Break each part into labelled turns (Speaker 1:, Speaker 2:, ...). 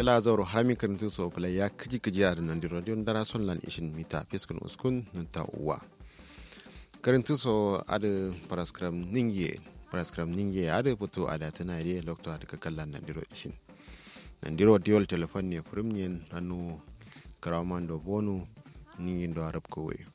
Speaker 1: kala zoro harami karintin so pala ya kiji kiji ya nan di radio dara son lan ishin mita fiskun uskun nunta uwa karintin so ada paraskram ningye paraskram ningye ada puto ada tana ide lokto ada kakallan nan diro ishin nan diro diol telefon ne furimnyen nanu karaman do bonu ningin do arab ko we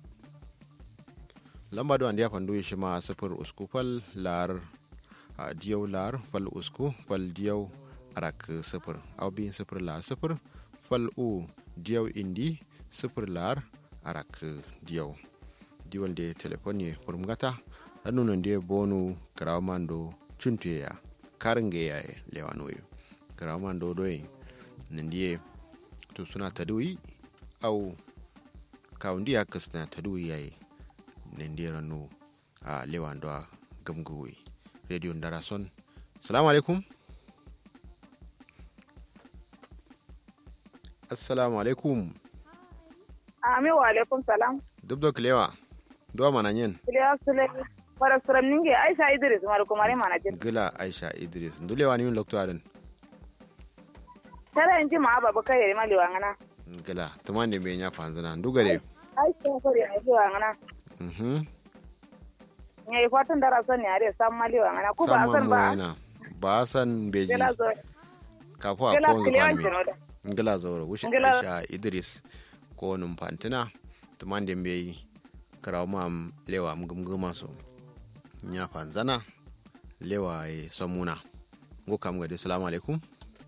Speaker 1: lamba do andiya fandu shi ma sifir usku fal lar a diyau lar fal usku fal diyau arak sifir au bin sifir lar sifir fal u diyau indi sifir lar arak diyau diwal de telefoni furmgata ranu nan de bonu karawmando chuntuya karinge ya lewanoyo karawmando doy nan de to suna tadui au kawundi ya kasna tadui yayi nan de ranu a lewando a gamgowe radio ndarason salamu alaikum assalamu alaikum
Speaker 2: ami wa alaikum salam
Speaker 1: dubdo kilewa duwa mana yin
Speaker 2: kilewa sule para suram ninge aisha idris mar kumare mana jin
Speaker 1: gila aisha idris ndulewa ni min lokto adan
Speaker 2: tara inji ma baba kai ma liwa ngana
Speaker 1: gila tumande me nya fanzana ndugare
Speaker 2: aisha ko ri ai liwa ngana
Speaker 1: mhm
Speaker 2: ne fatan dara son ne are sam ma liwa ngana ku ba san ba
Speaker 1: ina ba san beji
Speaker 2: gila zo
Speaker 1: kafu a
Speaker 2: gila
Speaker 1: ko
Speaker 2: kilewa
Speaker 1: ngafani
Speaker 2: jino da
Speaker 1: ngila zoro wushi
Speaker 2: Ngila-
Speaker 1: aisha idris ko num fantina tumande me karawma lewa mgumguma so nya fanzana lewa e samuna ngo kam gade salamu alaikum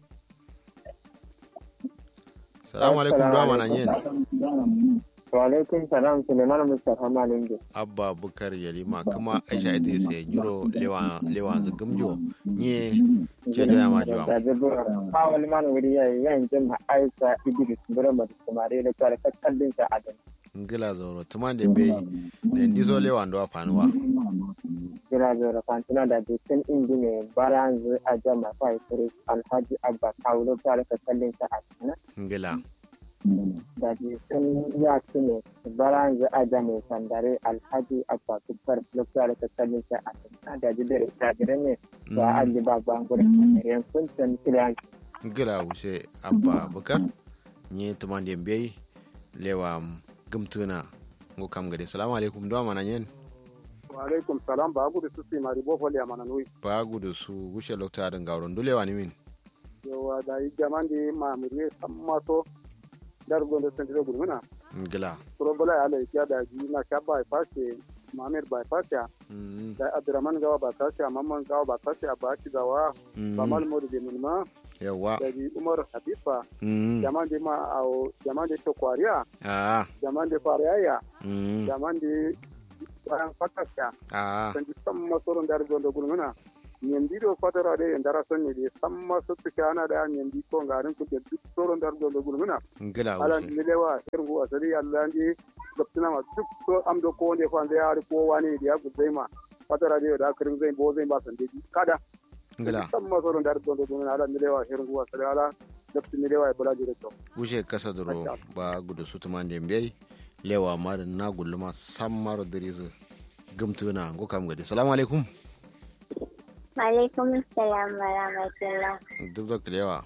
Speaker 1: salamu alaikum duwa mana yin
Speaker 3: Walaikun salam Suleiman Mustapha Malinge.
Speaker 1: abba bukar yalima kuma aisha idris ya nyuro lewa lewa zagumjo nye ke da ma jiwa
Speaker 3: Da zubu a wani mana wuri ya yi yan jin Aisha Idris Burama da Kumare da kwara kakkallin sa Adam.
Speaker 1: ngila zoro tuman da bai da ndizo lewa ndo afanuwa
Speaker 3: Kira zora fantina da dukkan indi mai baranzu a jama fa Idris Alhaji Abba Kaulo kwara kakkallin sa Adam.
Speaker 1: ngila
Speaker 3: Da dukkan ya ne baranzu a jama sandare Alhaji Abba Kubbar kwara kakkallin sa Adam. Da jidere da jidere ne ba a ji ba ba gurin yankun can kira
Speaker 1: ngila wuce abba bukar nye tuman da bai lewa gumtuna ngo kam gade salamu alaikum duwa mana yin
Speaker 4: Waalaikum salam ba gudu su si mari bo foli amana nui.
Speaker 1: ba gudu su wuce lokta da gauron dulewa ni min
Speaker 4: Yo da yi jamandi ma muriye sammato dar gondo sendiro gurmuna.
Speaker 1: ngila
Speaker 4: Pro bola ya le ya da ji na ka bai fashe Mamer bai fashe
Speaker 1: Mm,
Speaker 4: da Abdurrahman gawa ba fashe Mamman gawa ba fashe ba ki gawa
Speaker 1: mm,
Speaker 4: ba mal modu de munma
Speaker 1: yawa
Speaker 4: da ji Umar Habiba
Speaker 1: Mm,
Speaker 4: jamandi ma au jamandi to kwariya
Speaker 1: ah
Speaker 4: jamandi fariyaya
Speaker 1: mm,
Speaker 4: jamandi bayan fakasya
Speaker 1: ah
Speaker 4: sanji samma soron dar gondo gurmuna ñendi ɗo fatara de e ndara sonne de samma sottuke ana ɗa ñendi ko ngarin kuƴe duk soro ndar gondo gulmuna
Speaker 1: ngila
Speaker 4: ala
Speaker 1: wuce
Speaker 4: mi lewa her ngu asali allah ndi gabtinama duk so am ɗo ko nde fa nde yaari ko wani ɗi yagu zeyma fatara de ɗa kirin zey bo zey mba sandeji kaɗa
Speaker 1: ngila
Speaker 4: samma soro ndar gondo gulmuna ala mi lewa her ngu asali ala gabti mi lewa e bolaji de to
Speaker 1: wuce kasa duro ba gudu su tuman da bai lewa mara na gulluma san maro dirizu gumtuna ngo kam gade salamu alaikum
Speaker 5: Alaikum salam wa rahmatullah.
Speaker 1: duk da kilewa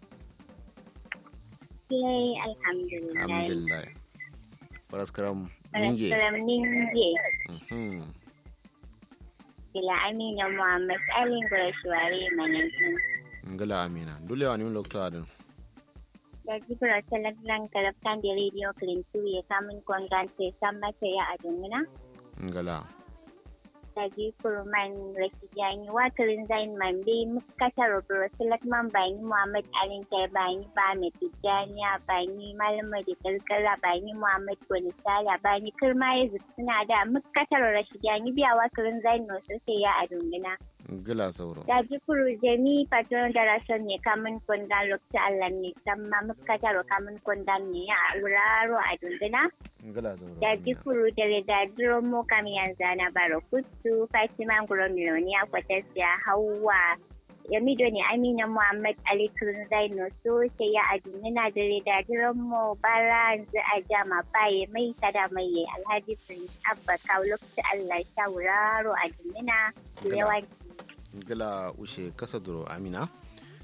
Speaker 5: Yay, alhamdulillah.
Speaker 1: alhamdulillah faras karam ninge
Speaker 5: Salam ninge.
Speaker 1: Mhm.
Speaker 5: Bila Amina Muhammad Alin Gurashwari Manajin.
Speaker 1: ngala amina dulewa ni lokto adin
Speaker 5: Da jibra talaglan kalaftan da radio Clintu ya kamun kwangante san mata ya adunguna.
Speaker 1: ngala
Speaker 5: Da jibra man rakijani watarin zain man bi mukata rubro talagman bani Muhammad Alin kai bani ba mai tijjaniya bani malama da kalkala bani Muhammad wani sala bani kirma ya suna da mukatar rashidani biya watarin zain no sai ya adunguna.
Speaker 1: ngala sauro
Speaker 5: da jikuru jemi patron da rason ne kamun kundan lokta Allah ne samma muka taro kamun kundan ne a wuraro a dunduna
Speaker 1: ngala sauro
Speaker 5: da
Speaker 1: amina.
Speaker 5: jikuru da da duro mu kam yanzu na baro kutu Fatima Nguro Miloniya Kwatasya Hauwa Yamido ne Amina Muhammad Ali Kurun Zaino so sai ya adunina da da duro mu bara yanzu a jama baye mai tada mai Alhaji Prince Abba kawo lokta Allah sha wuraro a dunduna yawan
Speaker 1: ngala ushe kasa duro amina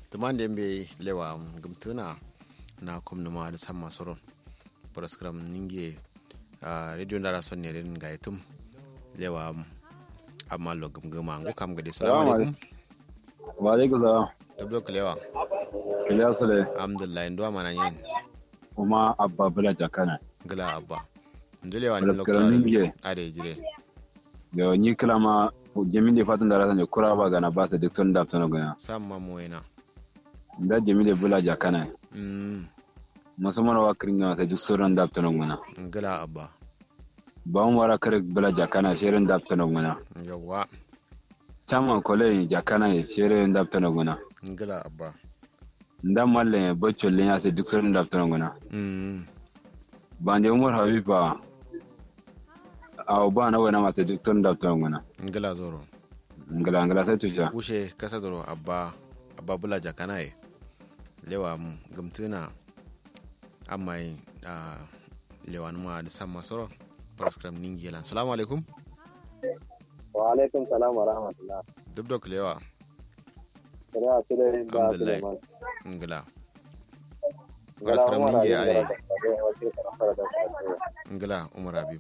Speaker 1: tuman da be lewa gumtuna na kumna ma da samma soron program ninge a radio ndara son ne ren ga itum lewa amma lo gumguma ngo kam gade salamu alaikum
Speaker 6: wa alaikum salam
Speaker 1: dabdo lewa
Speaker 6: kiliya sule
Speaker 1: alhamdulillah ndo mana yin
Speaker 6: kuma abba bula jakana
Speaker 1: gila abba ndo lewa ni
Speaker 6: Program
Speaker 1: lokta
Speaker 6: ninge
Speaker 1: ade jire
Speaker 6: yo ni kilama jami da fatan da rasan kura ba gana ba sa duk tun da tun gana
Speaker 1: samma moyena
Speaker 6: da jami da bula jakana
Speaker 1: mm
Speaker 6: musamman wa kirin gana sai duk sauran da tun gana
Speaker 1: gila abba
Speaker 6: ba mu wara kare bula jakana shirin da tun gana
Speaker 1: yawa
Speaker 6: chama kole jakana shirin da tun gana
Speaker 1: gila abba
Speaker 6: nda malle bocco le ya sai duk sauran da tun gana
Speaker 1: mm
Speaker 6: ba ne umar habiba aw ba na wana ma sai duk tun da tun gana
Speaker 1: gila zoro
Speaker 6: ngala ngala sai tusha
Speaker 1: wushe kasa doro abba abba bula jakanaye lewa mu gumtuna amma yi a lewa numa da samma soro program ningi yalan salamu alaikum
Speaker 3: wa alaikum salam wa rahmatullah
Speaker 1: duk dok lewa
Speaker 3: kada su da ba su da
Speaker 1: Alhamdulillah.
Speaker 3: man
Speaker 1: ngila
Speaker 3: Gara
Speaker 1: program
Speaker 3: Umar
Speaker 1: ningi
Speaker 3: Habib
Speaker 1: are
Speaker 3: da da wace karfara da karfara.
Speaker 1: ngila umar habib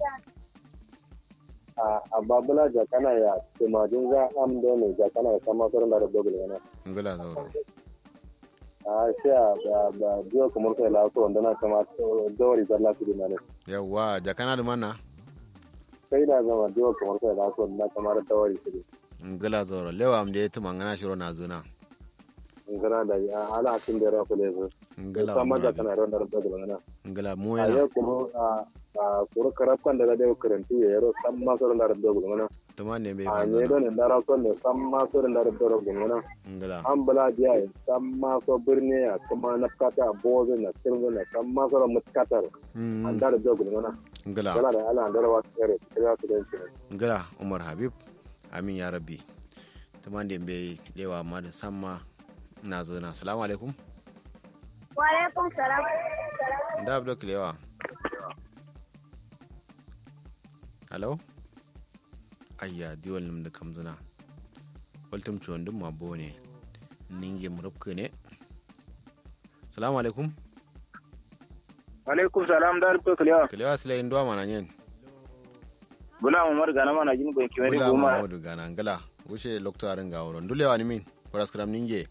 Speaker 3: a ababula jakana ya tumajin za am dole jakana ya kama sauran da rabbi gulgana
Speaker 1: ngila zauro
Speaker 3: a sai a ba ba biyo kamar kai la so wanda na kama dawari zalla su dina ne
Speaker 1: yawa jakana da mana
Speaker 3: sai na zama biyo kamar kai la so wanda na kama dawari su dina
Speaker 1: ngila zauro lewa am da ya tuma ngana shiro na zuna
Speaker 3: ngana da ya ala tun da rafu ne su
Speaker 1: ngila
Speaker 3: sama
Speaker 1: umar habib
Speaker 3: jakana ran da rabbi gulgana
Speaker 1: ngila
Speaker 3: a
Speaker 1: moyena
Speaker 3: yau kuma a a kuru karafkan da da karanti ya yaro san ma sauran da rabbi gulgana
Speaker 1: tuma ne bai
Speaker 3: a
Speaker 1: ba
Speaker 3: ne
Speaker 1: zuna
Speaker 3: don da rafu ne san ma sauran da rabbi gulgana
Speaker 1: ngila
Speaker 3: an bala biya ya san maso birni ya kuma na kata bozo na sirgo na san maso da mutkatar an
Speaker 1: Mm,
Speaker 3: da da jogu mana
Speaker 1: ngila
Speaker 3: yana da ala da rawa tsere tsere su da shi
Speaker 1: ngila umar habib amin ya rabbi tuman da bai lewa ma da samma na zuna salamu alaikum
Speaker 5: Wa alaikum salam.
Speaker 1: da abdo kilewa hello ayya diwal nim da kamzuna waltum ciwon dum ma bone ninge murabka ne salamu alaikum
Speaker 7: alaikum salam dar ko kliya
Speaker 1: kilewa sila yin duwa mana yin
Speaker 7: bula umar gana mana jin ko kimeri
Speaker 1: bula
Speaker 7: goma
Speaker 1: mamadu gana ngala wuce loktarin ga wurin dulewa ni min paraskram ninge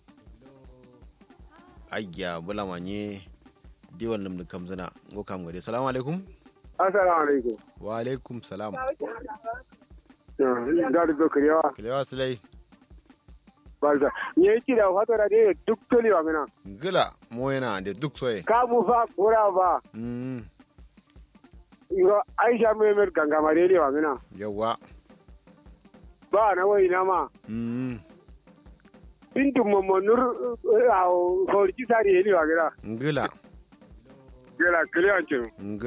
Speaker 1: ayya bula manye diwal nim da kamzuna ngo kam gade salamu alaikum
Speaker 4: assalamu alaikum
Speaker 1: wa alaikum salam
Speaker 4: da da kariyawa
Speaker 1: kilewa silai
Speaker 4: barka ye ki da fatara de duk tolewa mina
Speaker 1: gila moyena da duk soye
Speaker 4: kabu fa kura ba
Speaker 1: Mm,
Speaker 4: yo aisha memer gangamare lewa mina
Speaker 1: yawa
Speaker 4: ba na wai na ma
Speaker 1: Mm,
Speaker 4: bintu momo nur a forji sari lewa gida
Speaker 1: ngila
Speaker 4: gela kiliyan ce
Speaker 1: ngila